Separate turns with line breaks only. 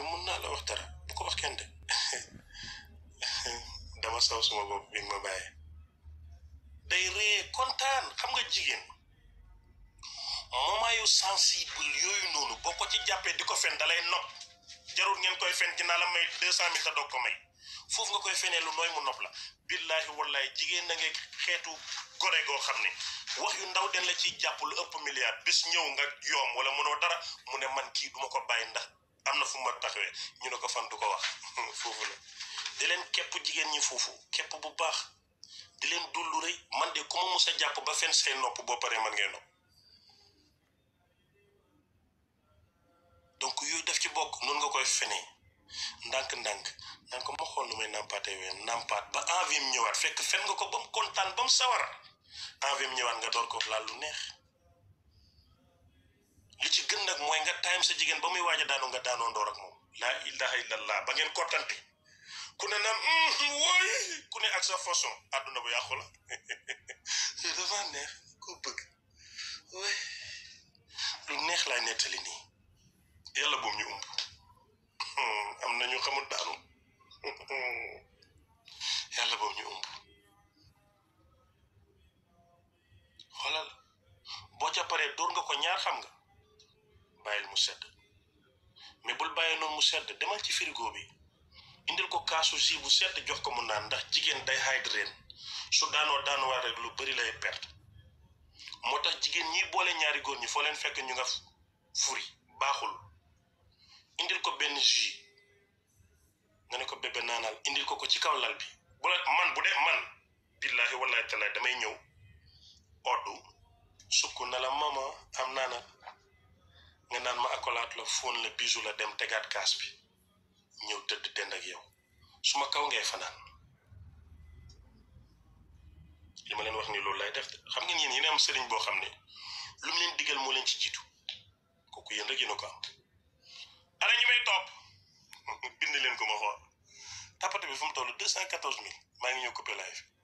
mun naa la wax dara bu ko wax kenn de dama saw suma bopp bi nga ma bàyyee day ree kontaan xam nga jigéen moment yu sensible yooyu noonu boo ko ci jàppee di ko fen dalay nopp jarul ngeen koy fen dinaa la may deux cent mille te doog ko may foofu nga koy fenee lu nooy mu nopp la billaahi wallahi jigéen na nga xeetu gore goo xam ne wax yu ndaw den la ciy jàpp lu ëpp milliard bis ñëw nga yoom wala mënoo dara mu ne man kii duma ko bàyyi ndax am na fu ma taxawee ñu ne ko fan du ko wax foofu la di leen képp jigéen ñi foofu képp bu baax di leen dullu rëy man de ku ma mus a jàpp ba fen say nopp boo paree man ngay nopp donc yooyu def ci bokk noonu nga koy fenee ndànk-ndànk naan ko ma xool nu may nàmpaatee ween nàmpaat ba envie mu ñëwaat fekk fen nga ko ba mu kontaan ba mu sawar envie mu ñëwaat nga door ko laal lu neex li ci gën nag mooy nga time sa jigéen ba muy waaj a daanu nga daanoo ndoor ak moom laa ilaha illallah ba ngeen kottante ku ne naan wooy ku ne ak sa façon àdduna bu yàqu la dafa neex ko bëgg wooy lu neex laay nettali nii yàlla boom ñu umb am na ñu xamul daanu yàlla boom ñu umb xoolal boo ca paree dóor nga ko ñaar xam nga bàyyil mu sedd mais bul bàyyi noonu mu sedd demal ci frigo bi indil ko kaasu jus bu sedd jox ko mu naan ndax jigéen day hydrate su daanoo daanuwaat rek lu bari lay perte moo tax jigéen ñi boole ñaari góor ñi foo leen fekk ñu nga furi baaxul indil ko benn jus nga ne ko bébé naanal indil ko ko ci kaw lal bi bu la man bu dee man billaahi wallaahi taala damay ñëw oddu sukk na la mama am naanal nga naan ma akolaat la fóon la bisu la dem tegaat kaas bi ñëw tëdd dend ak yow su ma kaw ngay fanaan li ma leen wax ni loolu lay def xam ngeen yéen yéen am sëriñ boo xam ne lu mu leen digal moo leen ci jiitu kooku yéen rek yéen a ko am ana ñi may topp bind leen ko ma xool tapate bi fu mu toll deux cent quatorze mille maa ngi ñëw coupé live